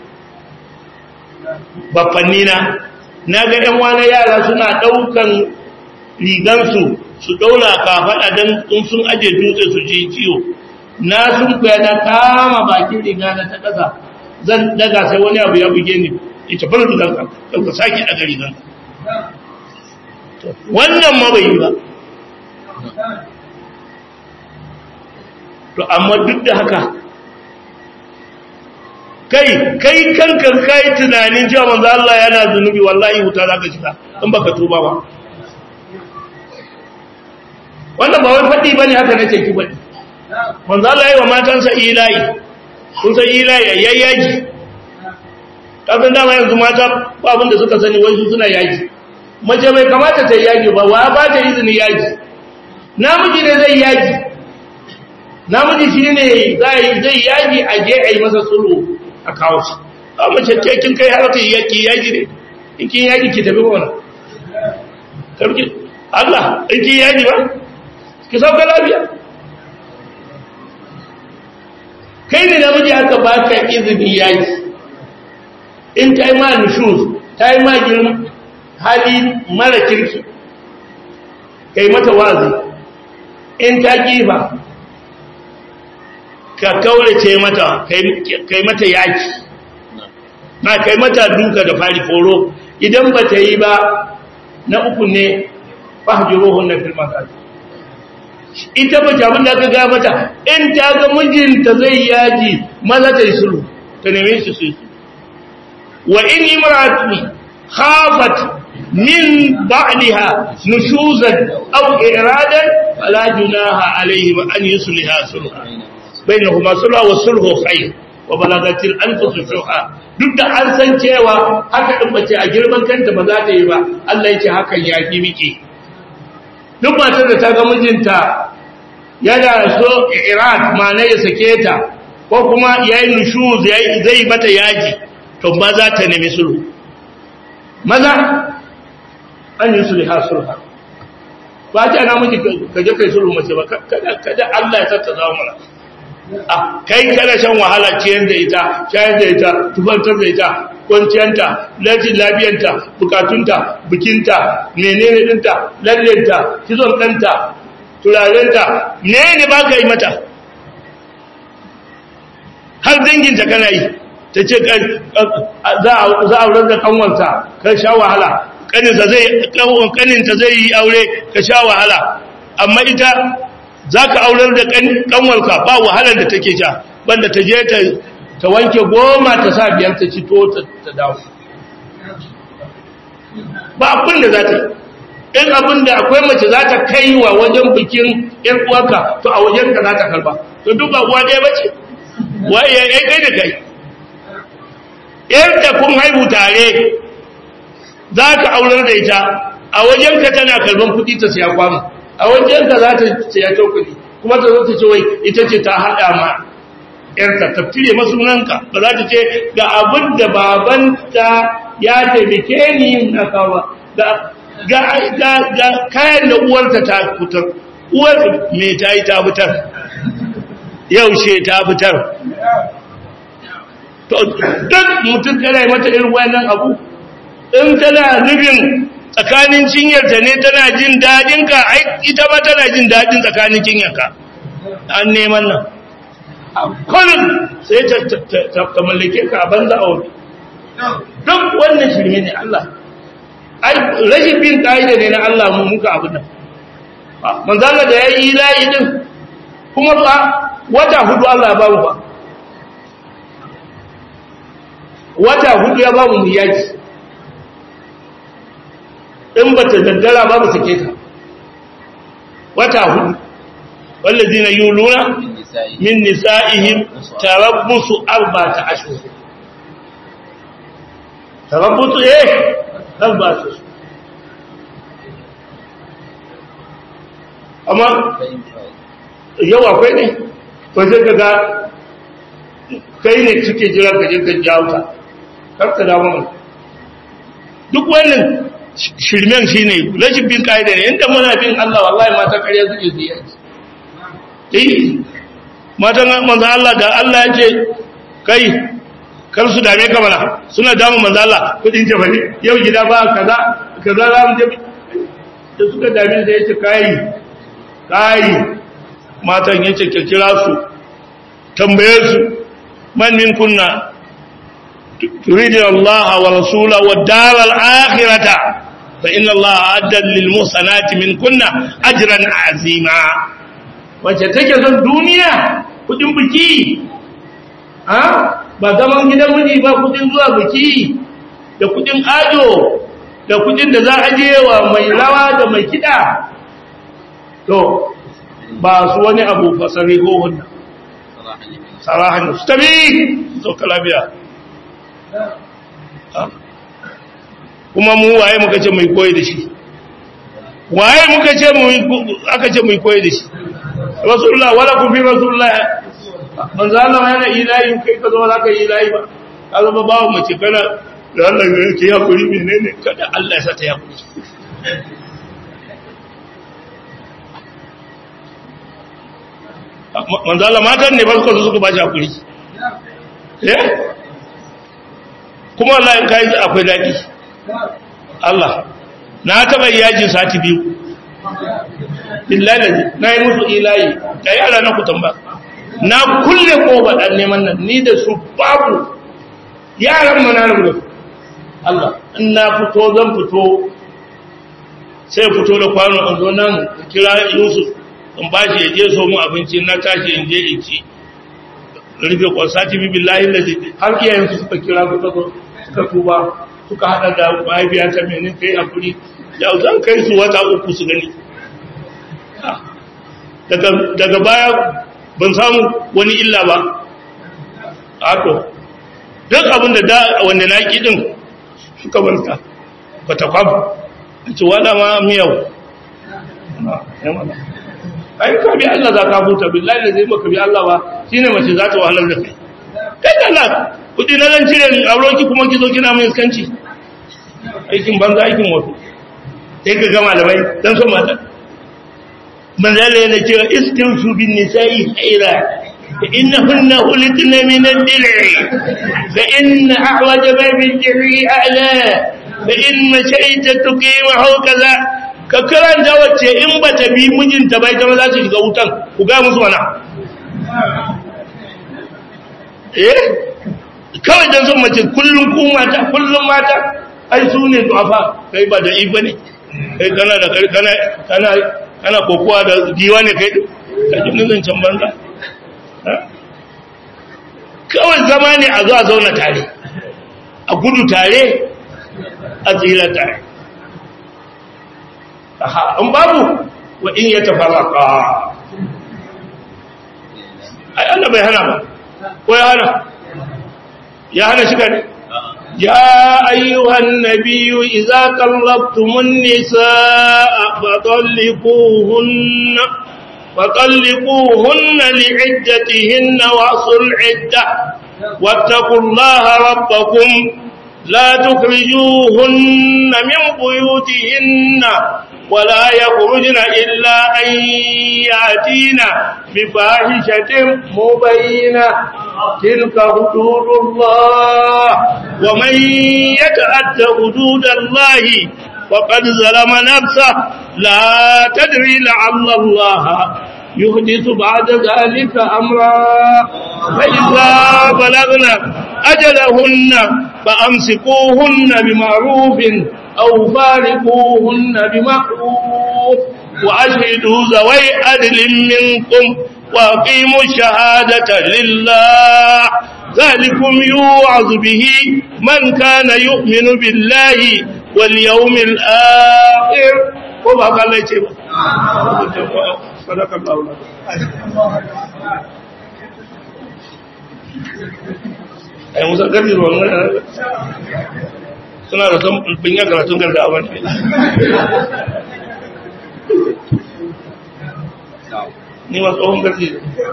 bafannina na ga ‘yan wani yara suna ɗaukan rigansu su ɗaura kafaɗa don in sun aje dutse su ji ciwo na sun kuya na kama bakin riga na ta ƙasa zan daga sai wani abu ya buge ni ita bar riganka ɗauka sake daga riganka wannan ma bai yi ba to amma duk da haka kai kai kankan kai tunanin cewa manzo Allah yana zunubi wallahi wuta zaka shiga in baka tuba ba wannan ba wai fadi bane haka nace ki bane manzo Allah yayi wa matansa ilahi kun san ilahi yayyaji kafin dama yanzu mata ba abin da suka sani wai su suna yaji mace bai kamata ta yaji ba wa ba ta izini yaji namiji ne zai yaji namiji shi ne zai yaji a je a yi masa sulhu a kawo shi a mace ce kin kai har kai yaki yaji ne in kin yaji ki tafi wani karki Allah in kin yaji ba ki sauka lafiya kai ne namiji aka baka izini yaji in ta yi ma nushuz ta yi ma girma hali mara kirki kai mata wazi in ta kifa ka kaurace mata kai mata yaki na kai mata duka da fari foro idan ba ta yi ba na uku ne fahjiruhun na filman kaji ita ba ta abin da aka gaya mata in ta ga mijinta zai yaji maza ta yi sulhu ta neme shi su yi wa in imratu khafat min ba'liha nushuzan aw iradan fala junaha alayhim an yusliha sulha bainahuma sulha wa sulhu khair wa balagatil anfus shuha duk da an san cewa haka din bace a girman kanta ba za ta yi ba Allah yake hakan ya ki miki duk matar da ta ga mijinta yana so irad ma ya sake ta ko kuma yayi nushuz yayi zai mata yaji to maza ta nemi sulhu maza an yi sulha sulha ba ta na miji ka je kai sulhu mace ba kada kada Allah ya tatta zawo mana a kai kada shan wahala ciyar da ita shayar da ita tubantar da ita kwanciyanta lafiyar lafiyanta bukatunta bikinta menene dinta lallenta kizon ɗanta turarenta ne ne ba ka yi mata har danginta kana yi ta ce za a aurar da kanwarta ka sha wahala kaninta zai yi aure ka sha wahala amma ita za ka aurar da kanwarka ba wahalar da take sha banda ta je ta wanke goma ta sa biyar ta cito ta dawo ba abin da za ta yi in abin da akwai mace za ta kai wa wajen bikin ‘yan uwarka to a wajen ka za ta karba to duk ba uwa ɗaya ba ce waye ya kai da kai ‘yarta kun haihu tare za ka aurar da ita a wajen ka tana karban kuɗi ta siya kwano a wajen ka za ta siya cokali kuma ta zo ta ce wai ita ce ta haɗa ma ‘yarta ta fire masunanka ba za ta ce ga abin da babanta ya taimake ni na kawo ga kayan da uwarta ta fitar uwar me ta yi ta fitar yaushe ta fitar duk mutum kana yi mata irin wannan abu in tana nufin tsakanin cinyarta ne tana jin daɗinka ita ma tana jin daɗin tsakanin cinyarka an neman nan kullum sai ta mallake ka a banza a wuri duk wannan shirme ne Allah ai rashin bin ka'ida ne na Allah mu muka abin nan manzala da ya yi layi din kuma ba wata hudu Allah ya bamu ba wata hudu ya bamu mu yaki in ba ta daddara ba mu sake ta wata hudu wallazina yuluna min nisa'ihim tarabbusu arba'ata ashhur tarabbusu eh tarabbusu amma yau akwai ne ba zai daga kai ne suke jira ka je ka jawo ta karka dawo mana duk wannan shirmen shi ne rashin bin ka'ida ne inda muna bin Allah wallahi mata ƙarya suke su yi eh matan manzo Allah da Allah ya ce kai kar su dame ka mana suna damu manzo Allah kudin jabali yau gida ba kaza kaza za mu je da suka dame da yace kai kai matan yace ka kira su tambaye su man min kunna تريد الله ورسوله والدار الآخرة فإن الله أعد للمحسنات من كنا أجرا عظيما wacce take son duniya kudin biki ha ba zaman gidan miji ba kudin zuwa biki da kudin ajo da kudin da za a je wa mai rawa da mai kida to ba su wani abu fasari ko wannan sarahan su tabi so kalabiya kuma mu waye muka ce mai koyi da shi waye muka ce mu aka ce mai koyi da shi rasulullah wala ku fi rasulullah manzo Allah yana ilahi kai ka zo za ka yi ilahi ba ka zama bawo mace kana da Allah ya ke ya kuri menene kada Allah ya sa ta ya kuri manzo Allah matan ne ba su suka ba shi hakuri eh kuma Allah in kai akwai dadi Allah na taba yajin sati biyu billahi na yi musu ilahi da yara na ku tamba na kulle koba dan neman nan ni da su babu yaran mu na rubuta Allah in na fito zan fito sai fito da kwano in zo nan kira Yusuf in ba shi ya je so mu abinci na tashi in je in ci rufe kwasati bi billahi lazi har iyayen su suka kira suka zo suka tuba suka hada da mahaifiya ta mene kai hakuri da zan kai su wata uku su gani daga daga baya ban samu wani illa ba haka duk abin da da wanda na ki din suka banta ba ta kwabu a ce wada ma miyau ai ka bi Allah za ka huta billahi da zai baka bi Allah ba shine mace za ta wahalar da kai kai da Allah kudi na zan cire auro ki kuma ki zo kina mai iskanci aikin banza aikin wato sai ka gama da bai dan son mata manzala yana cewa istinsu bin nisa'i khaira fa innahunna ulitna min ad-dil'i fa inna a'waja ma bil jiri a'la fa in mashayta tuqimahu kaza ka karanta wacce in ba ta bi mijinta bai ta za su shiga wutan ku ga musu wana eh kawai dan son mace kullum ku mata kullum mata ai su ne du'afa kai ba da iba ne kai kana da kana kana kana kokowa da giwa ne kai ka ji nan can banza kawai zama ne a zo a zauna tare a gudu tare a tsira tare in babu wa in ya tafaraka ai Allah bai hana ba ko ya hana ya hana shi kare ya ayyuhan nabiyyu idza qallabtumun nisaa fatalliquhunna فطلقوهن لعدتهن واصل العدة واتقوا الله ربكم لا تخرجوهن من بيوتهن ولا يخرجن إلا أن يأتين بفاحشة مبينة تلك حدود الله ومن يتعد حدود الله فقد ظلم نفسه لا تدري لعل الله يحدث بعد ذلك أمرا فإذا بلغنا أجلهن فأمسكوهن بمعروف أو فارقوهن بمعروف وأشهدوا ذوي عدل منكم وأقيموا الشهادة لله ذلكم يوعظ به من كان يؤمن بالله واليوم الآخر وما قال لي شيء صدق الله ai musa gari ruwan suna da son binya karatun garda a wani ni ma tsohon gari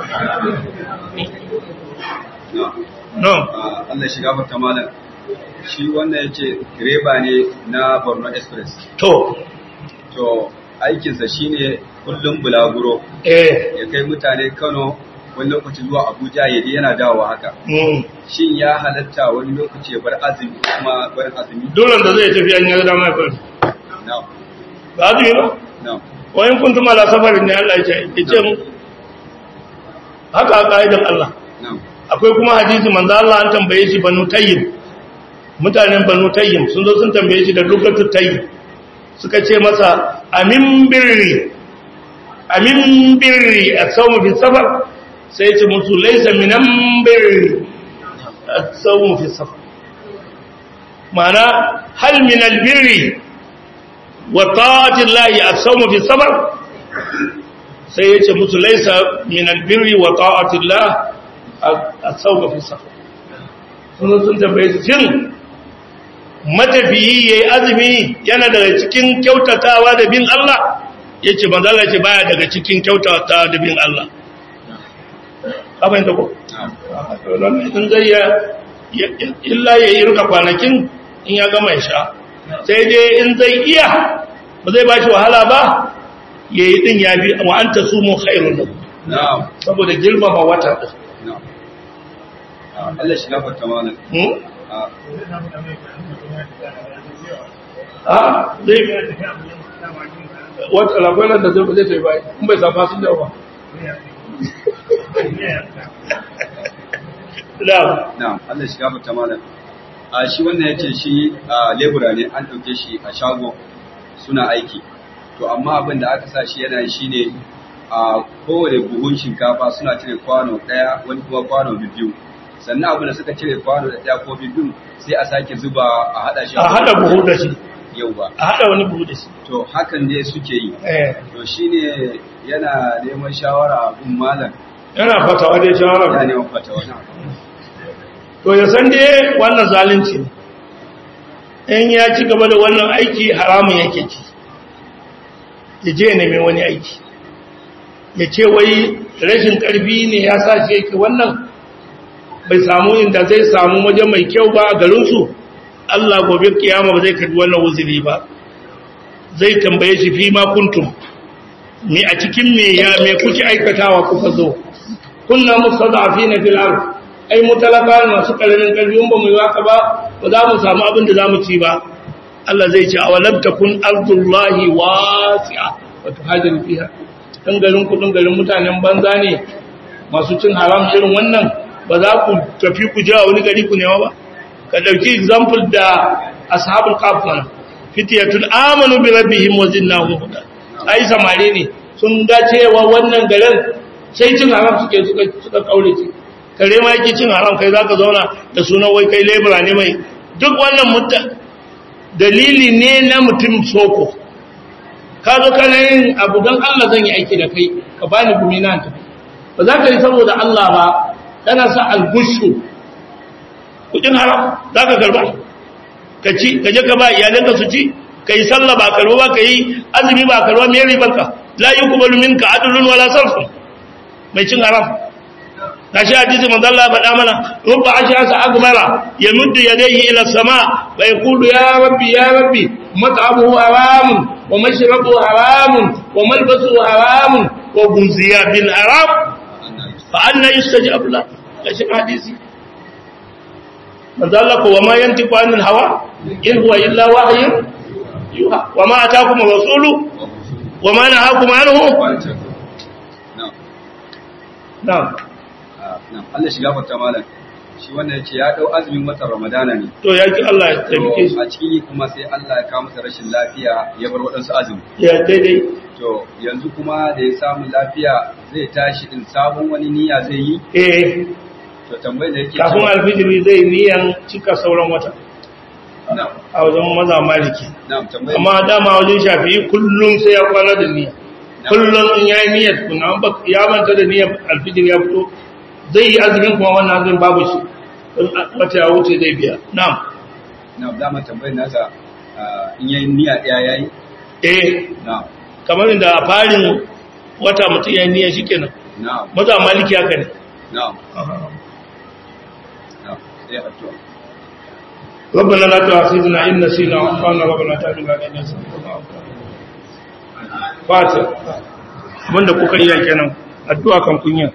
no Allah shiga fata malam shi wannan yace direba ne na Borno Express to to aikinsa shine kullum bulaguro eh ya kai mutane Kano wani lokaci zuwa Abuja ya je yana dawowa haka mm. shin ya halatta wani lokaci ya bar azumi kuma bar azumi dole da zai tafi an yi dama ya kwanci na ba azumi ba na wayan kuntum ala safarin ne Allah ya ce ya ce mu haka a ka'idan Allah na akwai kuma hadisi manzo Allah an tambaye shi banu tayyib mutanen banu tayyib sun zo sun tambaye shi da lokacin tayyib suka ce masa amin birri amin birri as-sawm fi safar sai ya ce musu laysa minan birri as-sawm fi safar ma'ana hal min al-birri wa ta'ati Allah as-sawm fi safar sai ya ce musu laysa min al-birri wa ta'ati Allah a sauka fi safa sun sun tambaye su shin matafiyi yayi azumi yana daga cikin kyautatawa da bin Allah yace manzo Allah yace baya daga cikin kyautatawa da bin Allah ka fahimta ko na in zai ya illa ya yi ruka kwanakin in ya gama ya sha sai dai in zai iya ba zai ba shi wahala ba ya yi din ya bi wa an ta sumu khairun da na saboda girmama wata ɗin na Allah shiga fata malam Hmm? a a zai wata lagwalar da zai ba zai ta yi bayi in bai safa sun da ba da na Allah shiga fata malam a shi wannan yace shi a lebura ne an dauke shi a shago suna aiki to amma abin da aka sa shi yana yi shine a kowane buhun shinkafa suna cire kwano daya wani kuma kwano biyu sannan abu da suka cire kwano da ɗaya ko bibin sai a sake zuba a haɗa shi a haɗa buhu da shi yau ba a haɗa wani buhu da shi to hakan ne suke yi eh to shine yana neman shawara a gun malam yana fatawa dai ya shawara neman fata wani to ya san dai wannan zalunci ne in ya ci gaba da wannan aiki haramun yake ci ya je ya nemi wani aiki ya ce wai rashin ƙarfi ne ya sa shi yake wannan bai samu inda zai samu waje mai kyau ba a garinsu Allah gobe kiyama ba zai karbi wannan wuzuri ba zai tambaye shi fi ma kuntum me a cikin me ya me kuke aikatawa kuka zo kunna mustada'afina fil ard ai mutalaka masu karamin karfi in ba mu yi haka ba ba za mu samu abin da za mu ci ba Allah zai ce awalam takun ardullahi wasi'a wa tuhajiru fiha dan garin ku dan garin mutanen banza ne masu cin haram irin wannan ba za ku tafi ku je a wani gari ku nema ba ka dauki example da ashabul kahf mana fitiyatun amanu bi rabbihim wa zinnahum huda ai samare ne sun ga cewa wannan garin sai cin haram suke suka suka kaurace kare ma yake cin haram kai zaka zauna da sunan wai kai lebura ne mai duk wannan mutta dalili ne na mutum soko ka zo kana yin abu don Allah zan yi aiki da kai ka bani gumi na ta ba za ka yi saboda Allah ba kana sa algushu kudin haram za ka karba ka ci ka je ka ba iyalanka su ci ka yi sallah ba karba ba ka yi azumi ba karba me ribanka la yuqbalu minka adlun wala sarfun mai cin haram gashi hadisi manzo Allah ya faɗa mana rubba ashasa agmara yamuddu yadayhi ila sama wa yaqulu ya rabbi ya rabbi mat'amuhu haramun wa mashrabuhu haramun wa malbasuhu haramun wa gunziya bil haram fa anna yustajab la gashi hadisi manzo Allah ko wa ma yantiqu anil hawa in huwa illa wahyun yuha wa ma ataakum rasulu wa ma nahakum anhu na'am Na'am, Allah shiga fata malam. Shi wannan yace ya dau azumin watan Ramadana ne. to yaki Allah ya taimake shi To a ciki kuma sai Allah ya kawo masa rashin lafiya ya bar waɗansu azumi. ya daidai To yanzu kuma da ya samu lafiya zai tashi din sabon wani niyya zai yi. eh To tambayar da yake kafin alfijiri zai niyan cika sauran wata Na'am, a wajen maza maliki na'am tambayar. amma dama wajen shafi'i kullum sai ya kwana da niyya kullum in ya yi niyyar kuna an bak- ya manta da niyyar alfijir ya fito zai yi azumin kuma wannan azumin babu shi in wata ya wuce zai biya na'am Na'am, dama tambayar nasa ah, in yayi niyya ɗaya yayi. eh Na'am, kamar inda a farin wata mutum ya yi niyya shikenan na'am, maza maliki haka ne na'am, na'am. Sai addu'a. ربنا لا تؤاخذنا إن نسينا وأخطأنا ربنا تابع علينا فاتح abinda kuka iya kenan addu'a kan kunya